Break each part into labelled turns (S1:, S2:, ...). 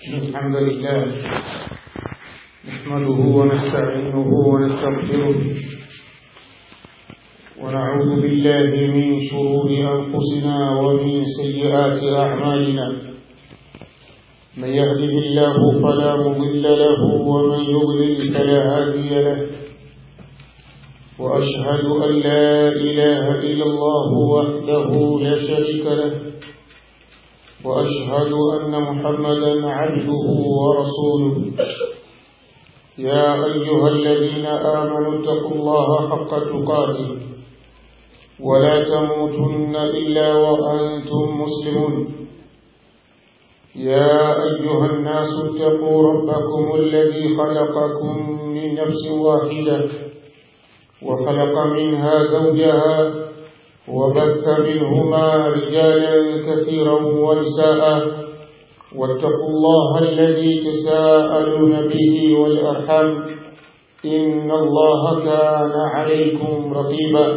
S1: الحمد لله نحمده ونستعينه ونستغفره ونعوذ بالله من شرور أنفسنا ومن سيئات أعمالنا من يهده الله فلا مضل له ومن يضلل فلا هادي له وأشهد أن لا إله إلا الله وحده لا شريك له وأشهد أن محمدا عبده ورسوله يا أيها الذين آمنوا اتقوا الله حق تقاته ولا تموتن إلا وأنتم مسلمون يا أيها الناس اتقوا ربكم الذي خلقكم من نفس واحدة وخلق منها زوجها وبث منهما رجالا كثيرا ونساء واتقوا الله الذي تساءلون به والأرحم إن الله كان عليكم رقيبا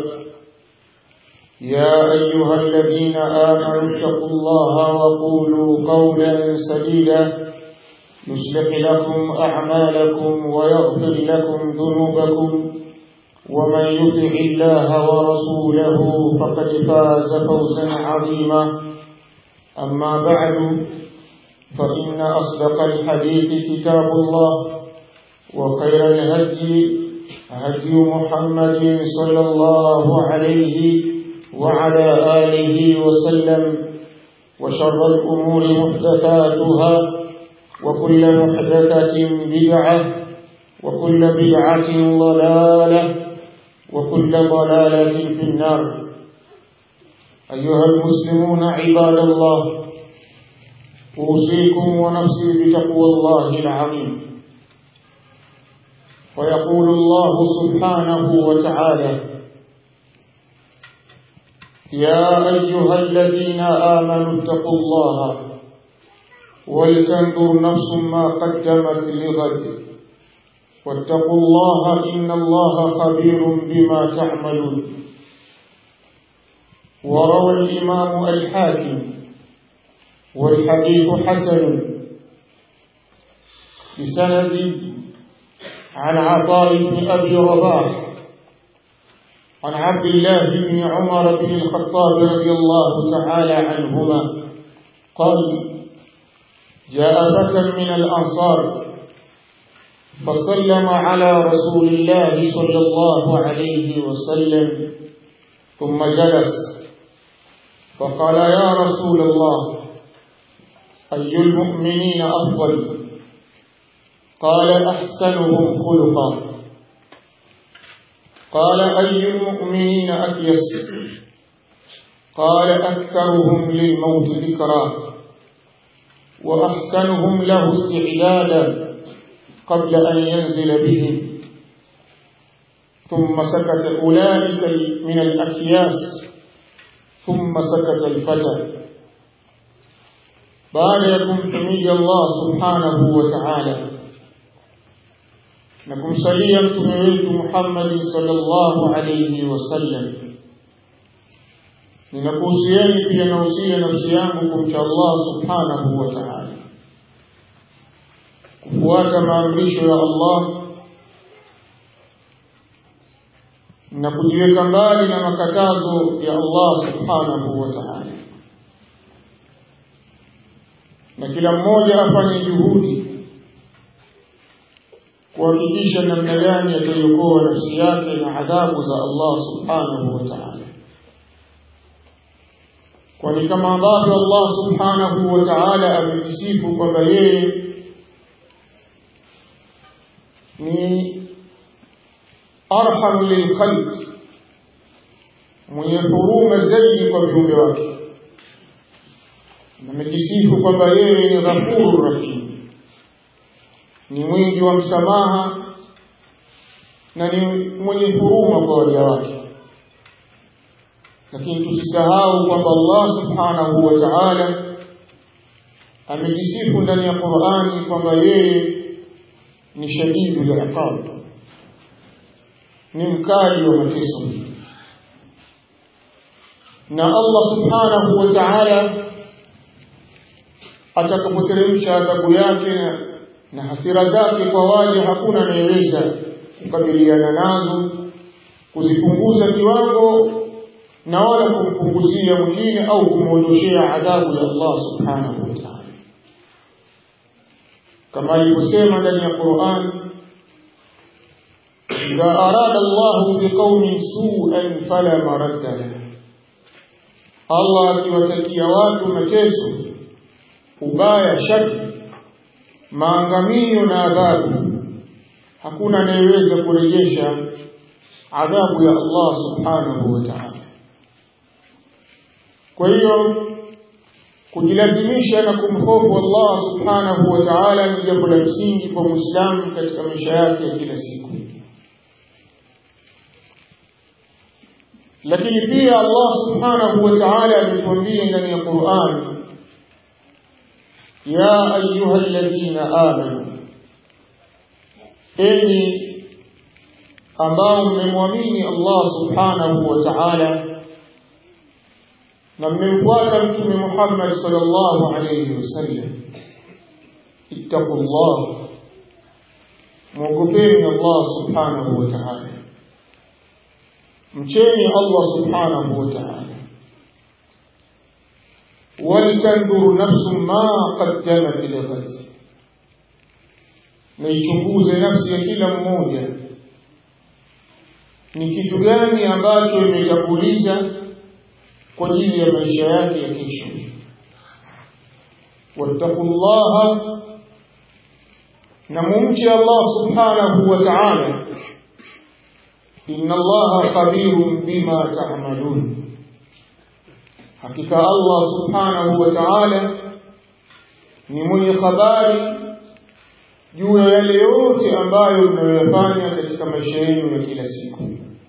S1: يا أيها الذين آمنوا اتقوا الله وقولوا قولا سديدا يصلح لكم أعمالكم ويغفر لكم ذنوبكم ومن يطع الله ورسوله فقد فاز فوزا عظيما أما بعد فإن أصدق الحديث كتاب الله وخير الهدي هدي محمد صلى الله عليه وعلى آله وسلم وشر الأمور محدثاتها وكل محدثة بدعة وكل بدعة ضلالة وكل ضلالة في النار أيها المسلمون عباد الله أوصيكم ونفسي بتقوى الله العظيم ويقول الله سبحانه وتعالى يا أيها الذين آمنوا اتقوا الله ولتنظر نفس ما قدمت لغد واتقوا الله إن الله خبير بما تعملون وروى الإمام الحاكم والحديث حسن بسند عن عطاء بن أبي رباح عن عبد الله بن عمر بن الخطاب رضي الله تعالى عنهما قال جاء فتى من الأنصار فسلم على رسول الله صلى الله عليه وسلم ثم جلس فقال يا رسول الله أي المؤمنين أفضل قال أحسنهم خلقا قال أي المؤمنين أكيس قال أكثرهم للموت ذكرا وأحسنهم له استعدادا قبل أن ينزل بهم ثم سكت أولئك من الأكياس ثم سكت الفتى baada ya kumhimidi Allah subhanahu wa ta'ala na kumsalia mtume wetu Muhammad sallallahu alayhi wasallam ninakuhusieni pia nausia nafsi yangu kumcha Allah subhanahu wa ta'ala kufuata maamrisho ya Allah na kujiweka mbali na makatazo ya Allah subhanahu wa ta'ala na kila mmoja afanye juhudi kuhakikisha namna gani ataiokoa nafsi yake na adhabu za Allah subhanahu wa ta'ala kwani kama ambavyo Allah subhanahu wa ta'ala amejisifu kwamba yeye ni arhamu lilkhalq mwenye huruma zaidi kwa viumbe wake amejisifu kwamba yeye ni ghafuru rahim ni mwingi wa msamaha na ni mwenye huruma kwa waja wake lakini tusisahau kwamba Allah subhanahu wa ta'ala amejisifu ndani ya Qur'ani kwamba yeye ni shadidu liqab ni mkali wa mateso na Allah subhanahu wa ta'ala atakapoteremsha adhabu yake na, na hasira zake kwa waja hakuna anayeweza kukabiliana nazo kuzipunguza kiwango na wala kumpunguzia mwingine au kumwondoshea adhabu ya Allah subhanahu wa ta'ala kama alivyosema ndani ya Qur'an idha arada Allah biqaumin su'an fala maradda lahu Allah akiwatakia watu mateso ubaya shari maangamio na adhabu hakuna anayeweza kurejesha adhabu ya Allah subhanahu wa ta'ala kwa hiyo kujilazimisha na kumhofu Allah subhanahu wa ta'ala ni jambo la msingi kwa Muislamu katika maisha yake ya kila siku lakini pia Allah subhanahu wa ta'ala ametuambia ndani ya Qur'an ya ayyuhalladhina amanu enyi ambao mmemwamini Allah subhanahu wa ta'ala na mmemfuata mtume Muhammad sallallahu alayhi wasallam ittaqullah mwogopeni Allah subhanahu wa ta'ala mcheni Allah subhanahu wa ta'ala walitanzuru nafsu ma qaddamat lighad na ichunguze nafsi ya kila mmoja ni kitu gani ambacho imetanguliza kwa ajili ya maisha yake ya kesho wattaqullaha na mumche Allah subhanahu wa ta'ala inna allaha khabirun bima ta'malun hakika Allah subhanahu wa ta'ala ni mwenye habari juu ya yale yote ambayo mnayoyafanya katika maisha yenu ya kila siku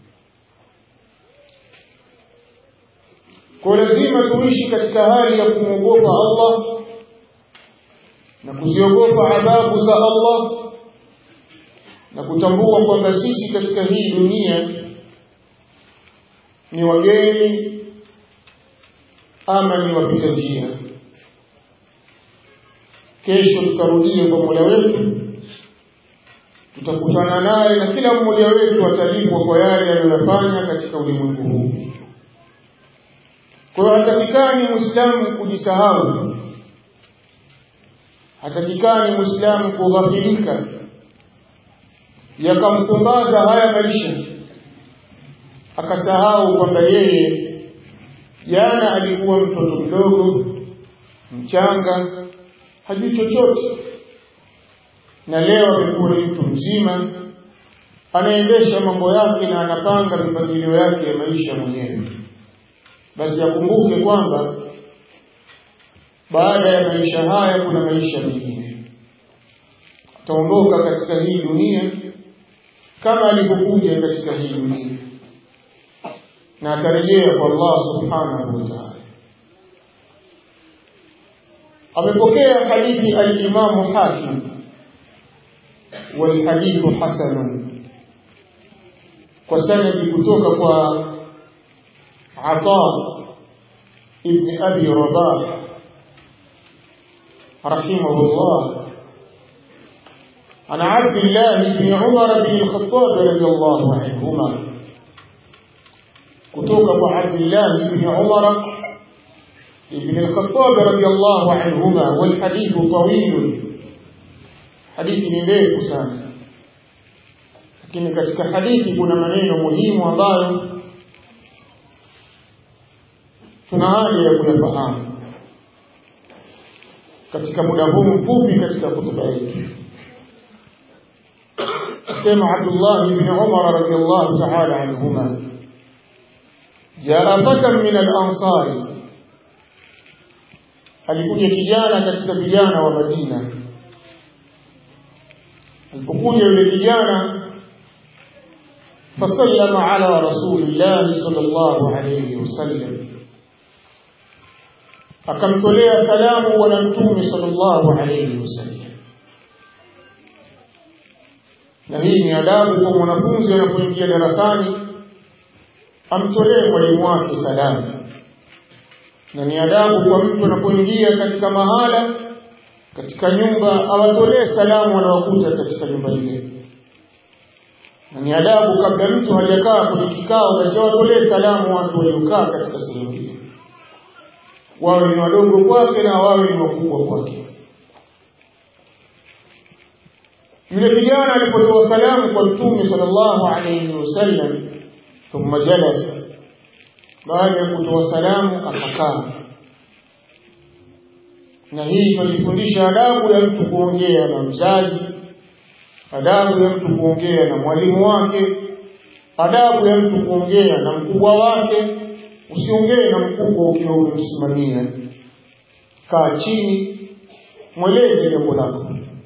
S1: kwa lazima tuishi katika hali ya kumwogopa Allah na kuziogopa adhabu za Allah na kutambua kwamba sisi katika hii dunia ni wageni ama ni wapita njia kesho tutarudia kwa Mola wetu tutakutana naye na kila mmoja wetu atalipwa kwa yale aliyofanya katika ulimwengu huu kwa hiyo hatakikani muislamu kujisahau hatakikani muislamu kughafilika yakampumbaza haya maisha akasahau kwamba yeye jana alikuwa mtoto mdogo mchanga hajui chochote na leo amekuwa ni mtu mzima anaendesha mambo yake na anapanga mipangilio yake ya maisha mwenyewe basi akumbuke kwamba baada ya maisha haya kuna maisha mengine ataondoka katika hii dunia kama alivyokuja katika hii dunia na atarejea kwa Allah subhanahu wa ta'ala amepokea hadithi al-Imam Hakim والحديث حسن وسند kutoka kwa عطاء ابن أبي رباح رحمه الله عن عبد الله بن عمر بن الخطاب رضي الله عنهما كتوك عبد الله بن عمر بن الخطاب رضي الله عنهما والحديث طويل hadithi ni ndefu sana lakini katika hadithi kuna maneno muhimu ambayo tuna haja ya kuyafahamu katika muda huu mfupi katika kutuba yetu sema Abdullah ibn Umar radiyallahu ta'ala anhuma jaa fatan min al-ansari alikuja kijana katika vijana wa Madina alipokuja yule kijana fasallama ala rasulillah sallallahu alayhi wasallam akamtolea salamu bwana mtume sallallahu alayhi wasallam na hii ni adabu kwa mwanafunzi anapoingia darasani amtolee mwalimu wake salamu na ni adabu kwa mtu anapoingia katika mahala katika nyumba awatolee salamu wanaokuta katika nyumba ile na ni adabu kabla mtu hajakaa kwenye kikao basi awatolee salamu watu waliokaa katika sehemu hiyo wawe ni wadogo kwake na wawe ni wakubwa kwake yule kijana alipotoa salamu kwa mtume sallallahu alayhi wasallam thumma jalasa baada ya kutoa salamu akakaa na hii tunajifundisha adabu ya mtu kuongea na mzazi adabu ya mtu kuongea na mwalimu wake adabu ya mtu kuongea na mkubwa wake usiongee na mkubwa ukiwa umemsimamia kaa chini mweleze jambo lako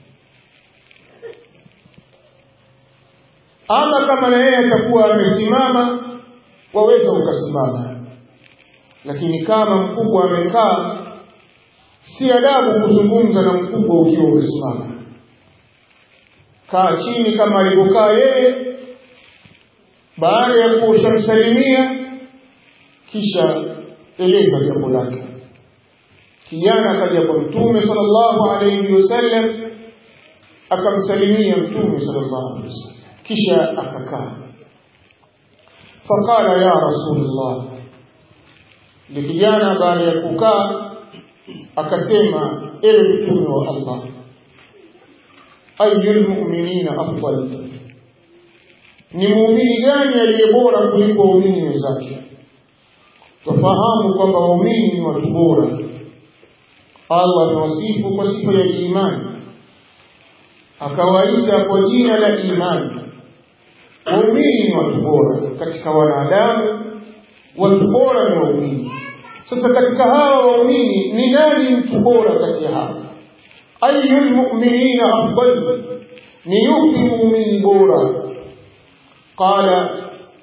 S1: ama kama na yeye atakuwa amesimama waweza ukasimama lakini kama mkubwa amekaa si adabu kuzungumza na mkubwa ukiwa umesimama kaa chini kama alivyokaa yeye baada ya kushamsalimia kisha eleza jambo lake kijana akaja kwa mtume sallallahu alayhi wasallam akamsalimia mtume sallallahu alayhi wasallam kisha akakaa faqala ya rasulullah ni kijana baada ya kukaa akasema ewe mtume wa Allah ayyul mu'minina afdal ni muumini gani aliye bora kuliko waumini wenzake tufahamu kwamba waumini ni watu bora Allah amewasifu kwa sifa ya imani akawaita kwa jina la imani waumini ni watu bora katika wanadamu watu bora ni waumini sasa katika hawa waumini ni nani mtu bora kati ya hawa ayu lmuminina afdal ni yupi muumini bora qala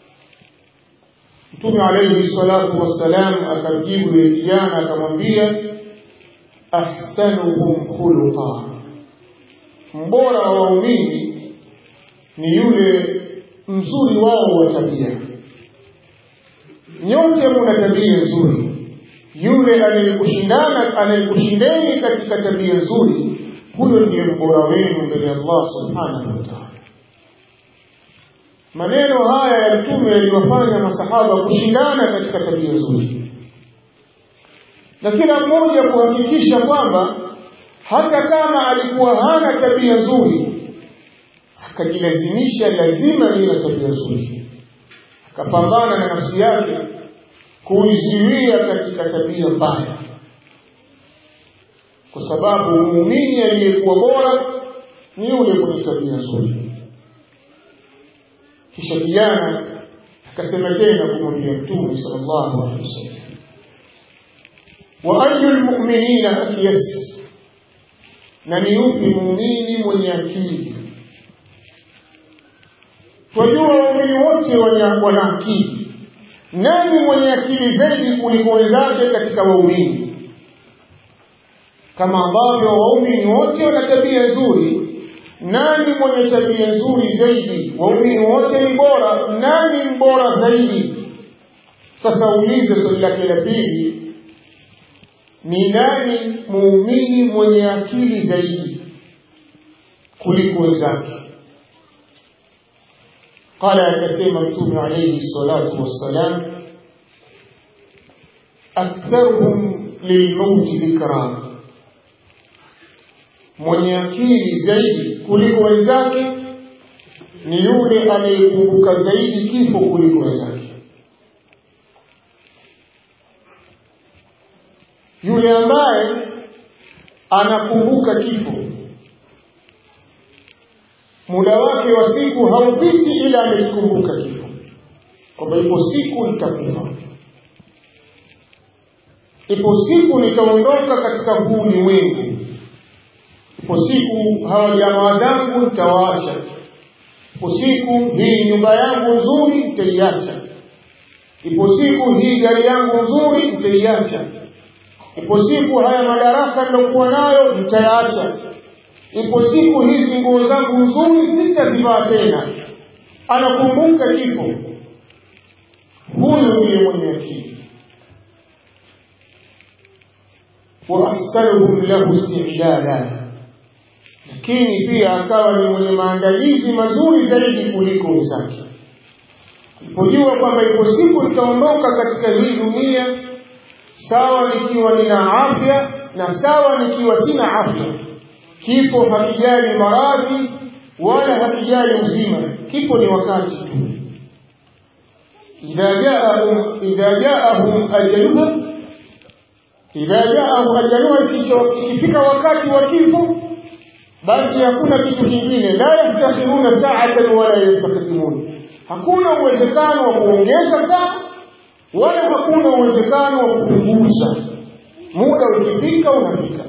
S1: mtume alaihi salatu wassalam akamjibu yule kijana akamwambia ahsanuhum khuluqa mbora wa waumini ni yule mzuri wao wa tabia nyote muna tabia nzuri yule anayekushindana anayekushindeni katika tabia nzuri huyo ndiye mbora wenu mbele ya Allah subhanahu wa ta'ala maneno haya ya mtume yaliwafanya masahaba kushindana katika tabia nzuri na kila mmoja kuhakikisha kwamba hata kama alikuwa hana tabia nzuri akajilazimisha lazima niwe na tabia nzuri akapambana na nafsi yake kuizuia katika tabia mbaya kwa sababu muumini aliyekuwa bora ni yule mwenye tabia nzuri kisha kijana akasema tena kumwambia mtume sallallahu alaihi wasallam wa ayu lmuminina akyas na ni yupi muumini mwenye akili twajua waumini wote wana akili nani mwenye akili zaidi kuliko wenzake katika waumini kama ambavyo waumini wote wana tabia nzuri nani mwenye tabia nzuri zaidi waumini wote ni bora nani mbora zaidi sasa ulize swali lake la pili ni nani muumini mwenye akili zaidi kuliko wenzake قال akasema mtume alayhi salatu wassalam aktharuhum lilmauti dhikra mwenye akili zaidi kuliko wenzake ni yule anayekumbuka zaidi kifo kuliko wenzake yule ambaye anakumbuka kifo muda wake wa siku haupiti ila amekikumbuka kifo kwamba ipo siku nitakufa ipo siku nitaondoka katika huu ulimwengu ipo siku hawa jamaa zangu nitawaacha ipo siku hii nyumba yangu nzuri nitaiacha ipo siku hii gari yangu nzuri nitaiacha ipo siku haya madaraka nilokuwa nayo nitayaacha ipo siku hizi nguo zangu nzuri sitazivaa tena anakumbuka kifo huyu ndiye mwenye akili wa ahsanuhum lahu istidada lakini pia akawa ni mwenye maandalizi mazuri zaidi kuliko wenzake. Alipojua kwamba ipo siku nitaondoka katika hii dunia, sawa nikiwa nina afya na sawa nikiwa sina afya. Kifo hakijali maradhi wala hakijali uzima, kifo ni wakati tu. idha jaahum idha jaahum ajaluha idha jaahum ajaluha, ikifika wakati wa kifo basi hakuna kitu kingine, la yastakhiruna sa'atan wala yastaqdimun, hakuna uwezekano wa kuongeza saa wala hakuna uwezekano wa kupunguza. Muda ukifika unafika.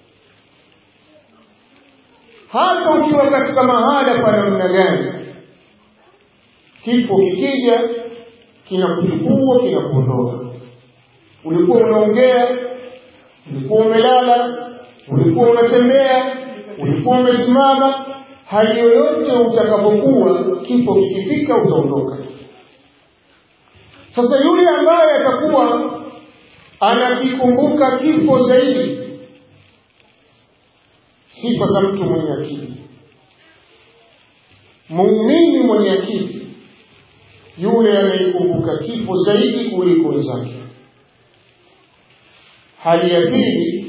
S1: Hata ukiwa katika mahala pa namna gani, kifo kikija kinakuchukua kinakuondoka. Ulikuwa unaongea, ulikuwa umelala, ulikuwa unatembea ulikuwa umesimama, hali yoyote utakapokuwa, kifo kikifika utaondoka. Sasa yule ambaye atakuwa anakikumbuka kifo zaidi, sifa za mtu mwenye akili, muumini mwenye akili, yule anayekumbuka kifo zaidi kuliko wenzake. Hali ya pili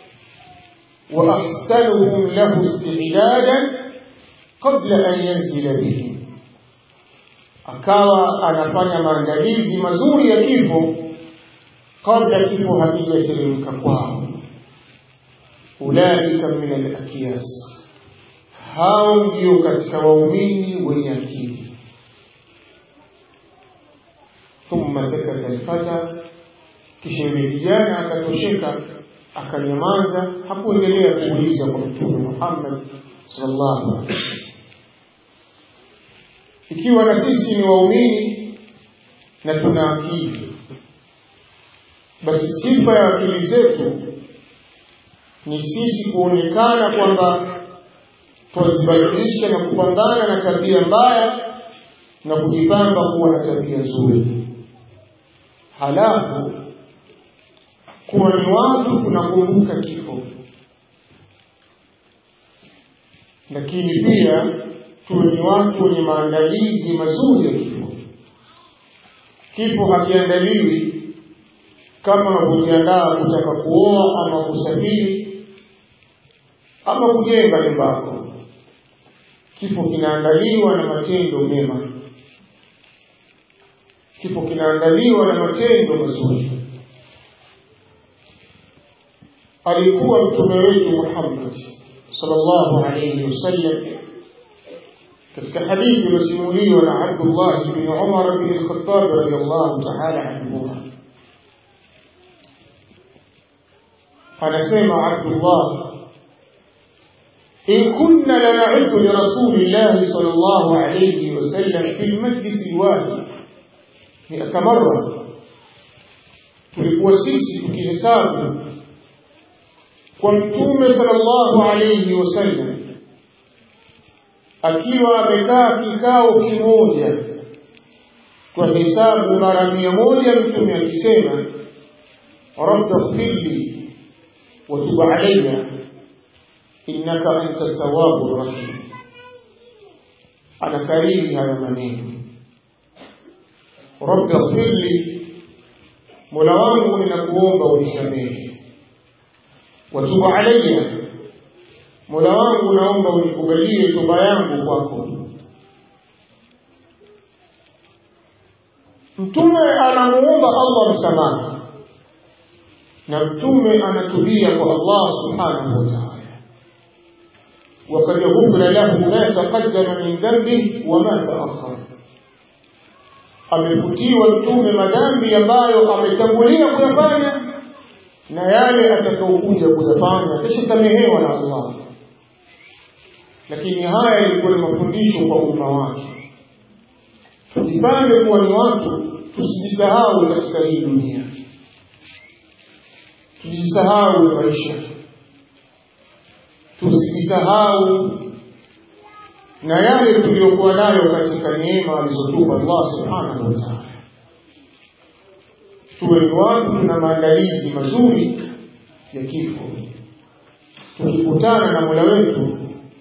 S1: وأحسنهم له استعدادا قبل أن ينزل به akawa anafanya maandalizi mazuri ya kifo kabla kifo hakijateremka kwao. Ulaika min alakyas, hao ndio katika waumini wenye akili. Thumma sakata alfata, kisha yule kijana akatosheka akanyamaza, hakuendelea kuuliza kwa Mtume Muhammad sallallahu alaihi wasallam. Ikiwa na sisi ni waumini na tuna akili, basi sifa ya akili zetu ni sisi kuonekana kwamba twazibadilisha na kupambana na tabia mbaya na kujipamba kuwa na tabia nzuri, halafu kuwa ni watu tunakumbuka kifo, lakini pia tuwe ni watu wenye maandalizi mazuri ya kifo. Kifo hakiandaliwi kama unavyojiandaa kutaka kuoa ama kusafiri ama kujenga nyumba yako. Kifo kinaandaliwa na matendo mema, kifo kinaandaliwa na matendo mazuri. alikuwa mtume wetu Muhammad sallallahu alayhi wasallam katika hadithi iliyosimuliwa na Abdullah bin Umar bin al-Khattab radiyallahu ta'ala anhuma, anasema Abdullah, in kunna lana'uddu li rasulillahi sallallahu alayhi wasallam fi al-majlis al-wahid mi'ata marra, tulikuwa sisi tukihesabu kwa mtume sallallahu alayhi wasallam akiwa amekaa kikao kimoja kwa hesabu mara mia moja mtume akisema rabbi ighfirli wa tub alayya innaka anta tawwabu rahim anakariri haya maneno rabbi ighfirli mola wangu ninakuomba unisamehe watubu alayya, mola wangu naomba unikubalie toba yangu kwako. Mtume anamuomba Allah msamaha na mtume anatubia kwa Allah subhanahu wa ta'ala, وقد غفر له ما تقدم من ذنبه وما تأخر amefutiwa mtume madhambi ambayo ametangulia kuyafanya na yale atakaokuja kuyafanya atashasamehewa na Allah. Lakini haya yalikuwa ni mafundisho kwa umma wake. Tujipange kuwa ni watu, tusijisahau katika hii dunia, tujisahau maisha, tusijisahau na yale tuliyokuwa nayo katika neema alizotupa Allah subhanahu wa ta'ala tuwe ni watu tuna maandalizi mazuri ya kifo. Tukikutana na Mola wetu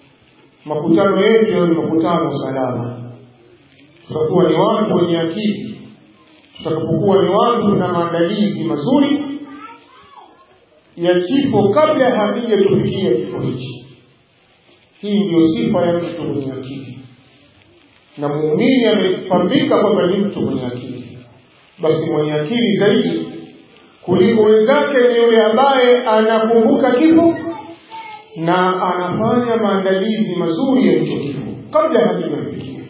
S1: makutano yetu yawe ni makutano salama tutakuwa ni watu wenye akili tutakapokuwa ni watu na maandalizi mazuri ya kifo kabla hakijatufikia kifo hichi hii ndiyo sifa ya mtu mwenye akili na muumini amepambika kwamba ni mtu mwenye akili basi mwenye akili zaidi kuliko wenzake ni yule ambaye anakumbuka kifo na anafanya maandalizi mazuri ya hicho kifo kabla hakijamfikia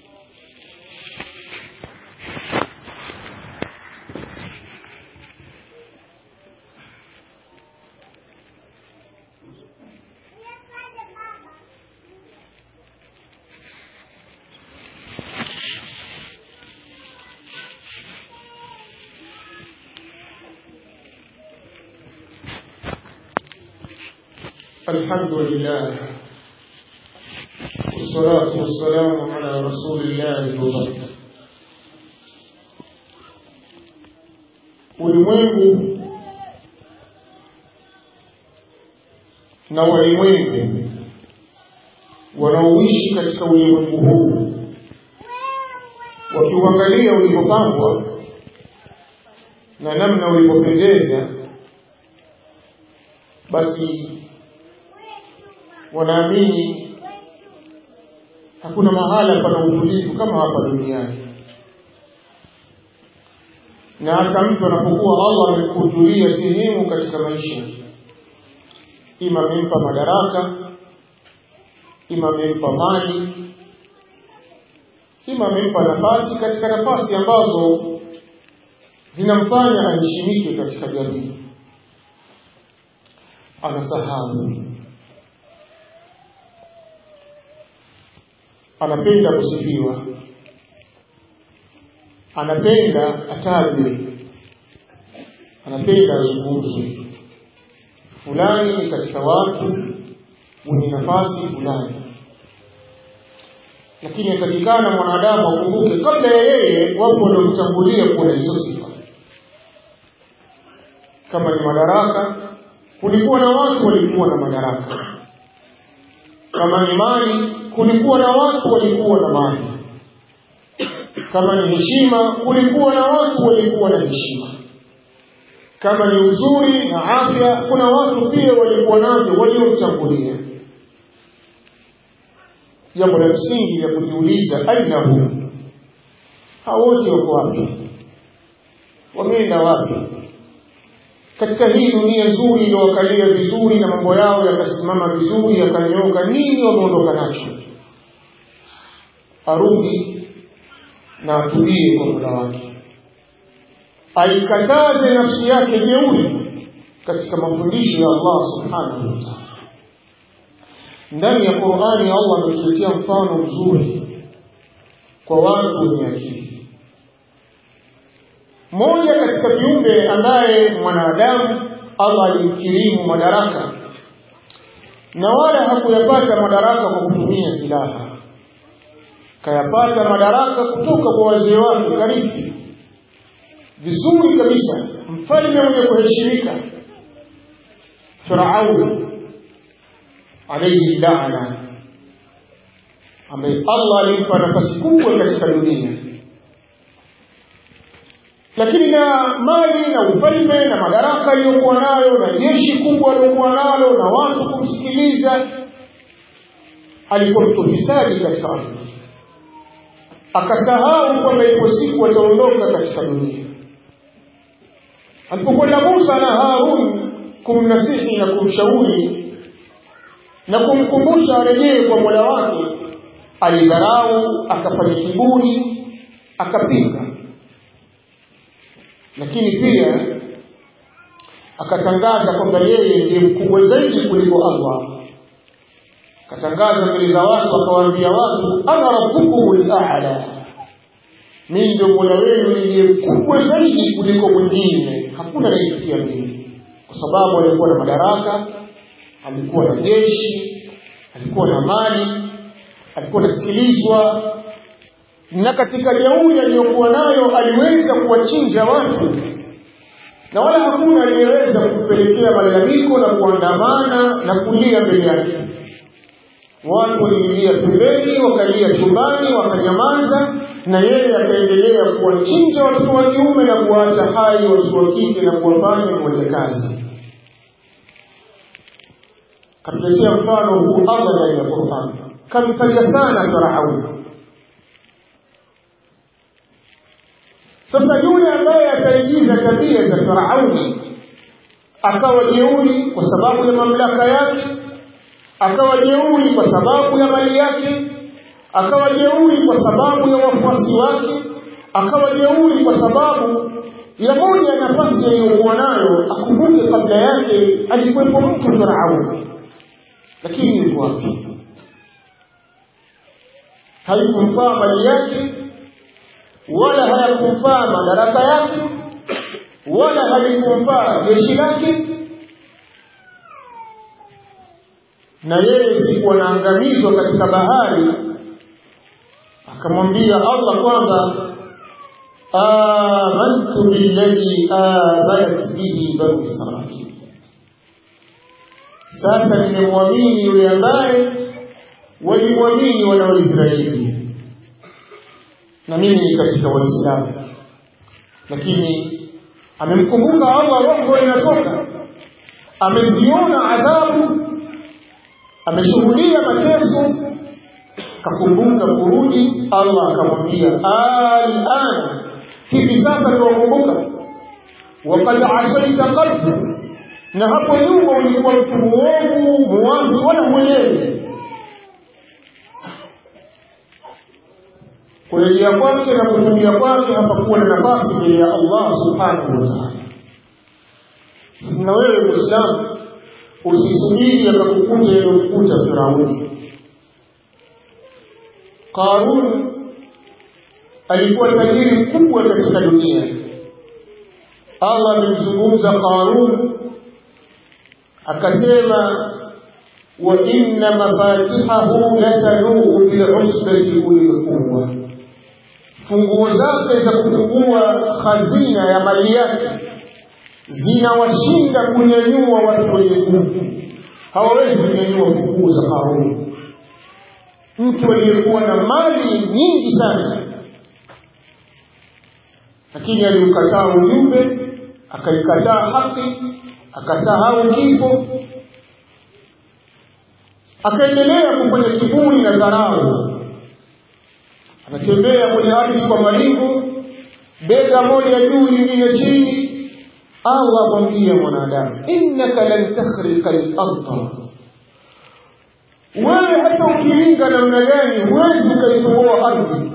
S1: الحمد لله والصلاة والسلام على رسول الله وبعد ulimwengu na walimwengu wanaoishi katika ulimwengu huu wakiuangalia ulivyopangwa na namna ulivyopendeza basi wanaamini hakuna mahala pana utulivu kama hapa duniani na hasa mtu anapokuwa Allah amekujulia sehemu katika maisha ima amempa madaraka ima amempa mali ima amempa nafasi katika nafasi ambazo zinamfanya aheshimike katika jamii anasahau anapenda kusifiwa anapenda atajwe anapenda azungumzwe fulani ni katika watu wenye nafasi fulani lakini atakikana mwanadamu akumbuke kabla ya yeye wapo waliomtangulia kuwa na hizo sifa kama ni madaraka kulikuwa na watu walikuwa na madaraka kama ni mali kulikuwa na watu walikuwa na mali kama ni heshima kulikuwa na watu walikuwa na heshima kama ni uzuri na afya kuna watu pia walikuwa navyo waliomtangulia jambo la msingi la kujiuliza aina hum hao wote wako wapi wameenda wapi katika hii dunia nzuri iliyowakalia vizuri na mambo yao yakasimama vizuri yakanyooka nini wameondoka nacho arudi na atulie kwa muda wake aikataze nafsi yake jeuri katika mafundisho ya Allah subhanahu wa ta'ala ndani ya Qur'ani Allah ametuletea mfano mzuri kwa watu wenye akili mmoja katika viumbe ambaye mwanadamu Allah alimkirimu madaraka na wala hakuyapata madaraka kwa kutumia silaha kayapata madaraka kutoka kwa wazee wake karibu vizuri kabisa mfalme mwenye kuheshimika Firauni alayhi laana ambaye Allah alimpa nafasi kubwa katika dunia lakini na mali na ufalme na madaraka aliyokuwa nayo na jeshi kubwa aliyokuwa nalo na watu kumsikiliza alikuwa mtu fisadi katika ardhi akasahau kwamba ipo siku ataondoka katika dunia alipokwenda Musa na Harun kumnasihi na kumshauri na kumkumbusha arejee kwa Mola wake alidharau akafanya kiburi akapinga lakini pia akatangaza kwamba yeye ndiye mkubwa zaidi kuliko Allah akatangaza mbele za watu akawaambia watu ana rabbukumul a'la mimi ndio mola wenu ndiye mkubwa zaidi kuliko mwingine hakuna anayefikia mimi kwa sababu alikuwa na madaraka alikuwa na jeshi alikuwa na mali alikuwa anasikilizwa na katika jeuri aliyokuwa nayo aliweza kuwachinja watu na wala hakuna aliyeweza kupelekea malalamiko na kuandamana na kulia mbele yake watu waliingia pembeni wakalia chumbani wakanyamaza na yeye akaendelea kuwachinja watoto wa kiume na kuwaacha hai watoto wa kike na kuwafanya wajakazi katuletea mfano huu allah ndani ya qurani kamtaja sana farauni sasa yule ambaye ataigiza tabia za farauni akawa jeuri kwa sababu ya mamlaka yake akawa jeuri kwa sababu ya mali yake akawa jeuri kwa sababu ya wafuasi wake akawa jeuri kwa sababu ya moja ya nafasi aliyokuwa nayo akumbuke kabla yake alikuwepo mtu farauni lakini yuko wapi haikumfaa mali yake wala hayakumfaa madaraka yake wala halikumfaa jeshi lake na yeye siku anaangamizwa katika bahari akamwambia allah kwamba amantu billadhi amanat bihi banu israil sasa nimemwamini yule ambaye walimwamini wana waisraeli na mimi ni katika waislamu lakini amemkumbuka allah roho inatoka ameziona adhabu ameshuhudia mateso kakumbuka kurudi allah akamwambia alana hivi sasa tuwakumbuka wakad asaita qablu na hapo nyuma ulikuwa mtu muovu muwazi wala mwenyewe kurejea kwake na kutumia kwake hapakuwa na nafasi mbele ya allah subhanahu wa taala na wewe mwislamu usisubiri akakukuta yaliyokukuta firauni qarun alikuwa tajiri mkubwa katika dunia allah amemzungumza qarun akasema wa inna mafatihahu latanuu bilusbati ulilquwa funguo zake za kufungua hazina ya mali yake zinawashinda kunyanyua watu wenye nguvu hawawezi kunyanyua funguo za Karuni mtu aliyekuwa na mali nyingi sana lakini aliukataa ujumbe akaikataa haki akasahau kifo akaendelea kufanya kiburi na dharau anatembea kwenye ardhi kwa maringo bega moja juu lingine chini allah amwambia mwanadamu innaka lan takhriqa larda wewe hata ukiringa namna gani huwezi ukaitoboa ardhi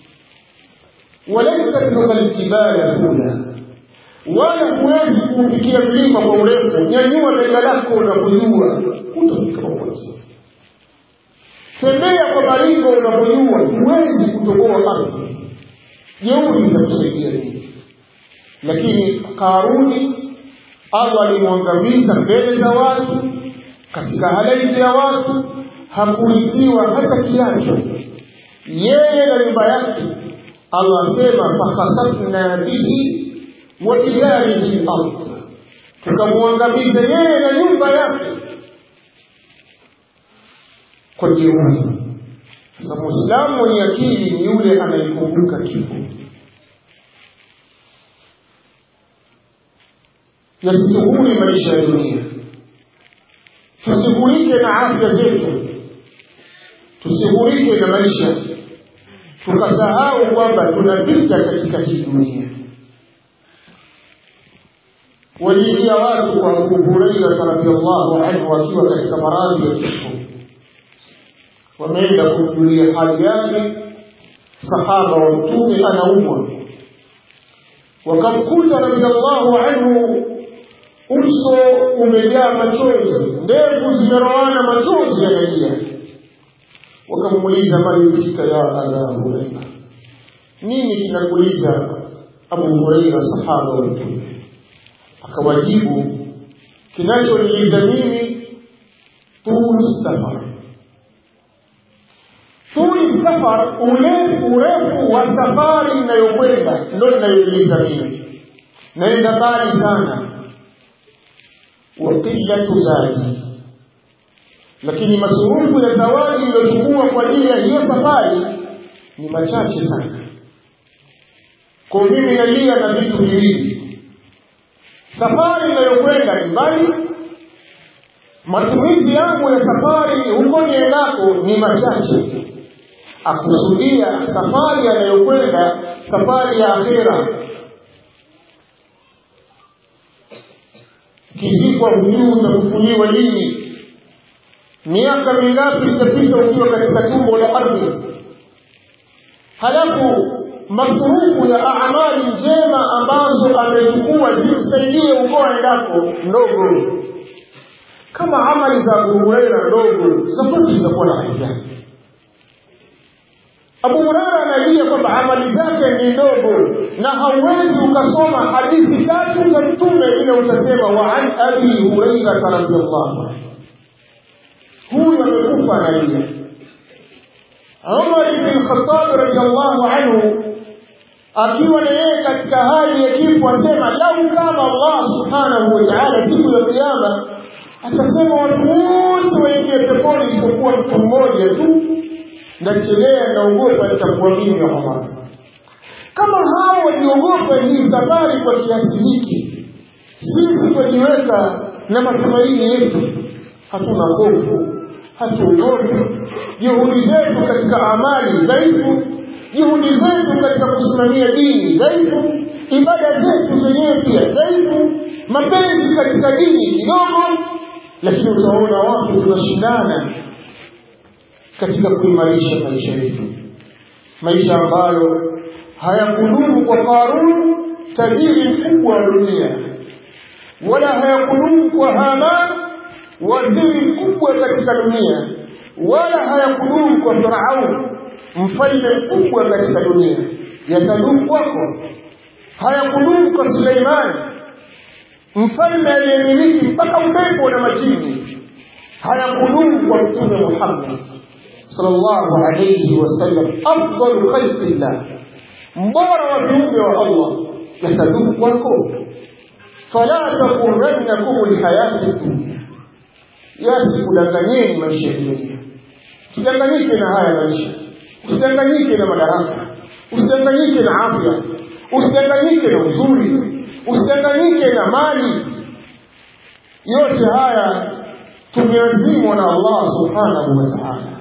S1: walan tatruka ljibala tula wala huwezi kuufikia mlima kwa urefu nyanyua bega lako na kujua utafika popote tembea kwa maringo unapojua huwezi kutoboa ardhi jeuri itakusaidia nini lakini karuni allah alimwangamiza mbele za watu katika halaiki ya watu hakurithiwa hata kiacho yeye na nyumba yake allah asema fakhasafna bihi wa bidarihi lard tukamwangamiza yeye na nyumba yake kwa jeuri sasa mwislamu mwenye akili ni yule anayekumbuka kifo yasitughuri maisha ya dunia tusighurike na afya zetu tusighurike na maisha tukasahau kwamba tunapita katika hii dunia waliingia watu kwa abu hurairata radiallahu anhu wakiwa katika maradhi ya kifo wameenda kumjulia hali yake sahaba wa mtume anaumwa wakamkuta radiallahu anhu uso umejaa machozi ndevu zimeroana machozi yanalia wakamuuliza maliyutika ya aba huraira nini kinakuliza abu huraira sahaba wa mtume akawajibu kinachoniliza mimi tulu safar tuli safar urefu urefu wa safari inayokwenda ndo linayouliza mimi naenda mbali sana wa qillatu zadi lakini masurufu ya zawadi iliyochukua kwa ajili ya hiyo safari ni machache sana kwa mimi nalia na vitu viwili safari inayokwenda ni mbali matumizi yangu ya safari huko niendako ni machache akusudia safari anayokwenda safari ya akhera kizikwa hujuu utakufuliwa lini miaka mingapi itapita ukiwa katika tumbo la ardhi halafu masurufu ya amali njema ambazo amechukua zimsaidie uko aendako ndogo kama amali za Abu Huraira ndogo za kwetu zitakuwa na hali gani? Abu Huraira analia kwamba amali zake ni ndogo, na hauwezi ukasoma hadithi tatu za Mtume ile utasema wa an abi Hurairata radhiallahu anhu. Huyu amekufa analia. Umar ibn Khattab radhiallahu anhu akiwa na yeye katika hali ya kifo asema, lau kama Allah subhanahu wa ta'ala siku ya Kiyama atasema watu wote waingie peponi isipokuwa mtu mmoja tu nachelea naogopa nitakuamini ya Umar. Kama hao waliogopa hii safari kwa kiasi hiki, sisi twajiweka na matumaini yetu, hatuna hofu, hatuogopi. Juhudi zetu katika amali dhaifu, juhudi zetu katika kusimamia dini dhaifu, ibada zetu zenyewe pia dhaifu, mapenzi katika dini kidogo, lakini utaona watu tunashindana katika kuimarisha maisha yetu, maisha ambayo hayakudumu kwa Qarun, tajiri mkubwa wa dunia, wala hayakudumu kwa Haman, waziri mkubwa katika dunia, wala hayakudumu kwa Firaun, mfalme mkubwa katika dunia. Yatadumu kwako. Hayakudumu kwa Suleimani, mfalme aliyemiliki mpaka upepo na majini. Hayakudumu kwa Mtume Muhammad sallallahu alayhi wasallam, afdalu khalqillah, mbora wa viumbe wa Allah, yatadumu kwako. Fala taghurrannakum lhayati dunia, yasikudanganyeni maisha ya dunia. Usidanganyike na haya maisha, usidanganyike na madaraka, usidanganyike na afya, usidanganyike na uzuri, usidanganyike na mali. Yote haya tumeazimwa na Allah subhanahu wa ta'ala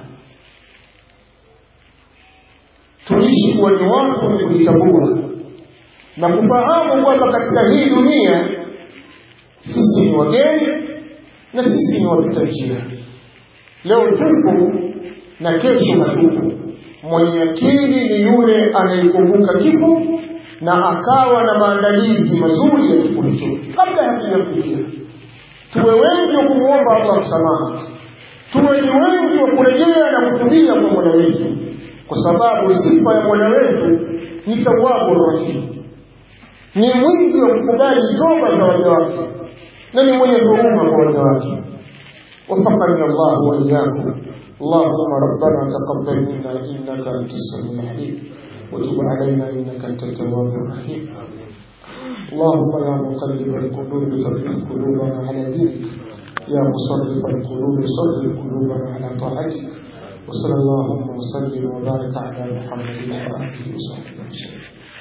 S1: tuishi kuwa ni watu wenye kujitambua na kufahamu kwamba katika hii dunia sisi ni wageni na sisi ni wapita njia. Leo tupo na kesho hatupo. Mwenye akili ni yule anayekumbuka kifo na akawa na maandalizi mazuri ya kifo hicho kabla hakijafikia. Tuwe wengi wa kumwomba Allah msamaha, tuwe ni wengi wa kurejea na kutubia kwa Mola wetu kwa sababu sifa ya Mola wetu ni tawabu rahim, ni mwingi wa kukubali toba za waja wake na ni mwenye huruma kwa waja wake. وفقني الله وإياكم اللهم ربنا تقبل منا إنك أنت السميع العليم وتب علينا إنك أنت التواب الرحيم اللهم يا مقلب القلوب ثبت قلوبنا على دينك يا مصرف القلوب صرف قلوبنا على طاعتك وصلى اللهم وسلم وبارك على محمد وآله وصحبه وسلم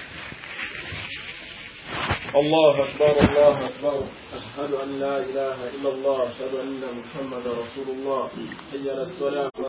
S2: الله أكبر الله أكبر أشهد أن لا إله إلا الله أشهد أن محمد رسول الله حي على الصلاة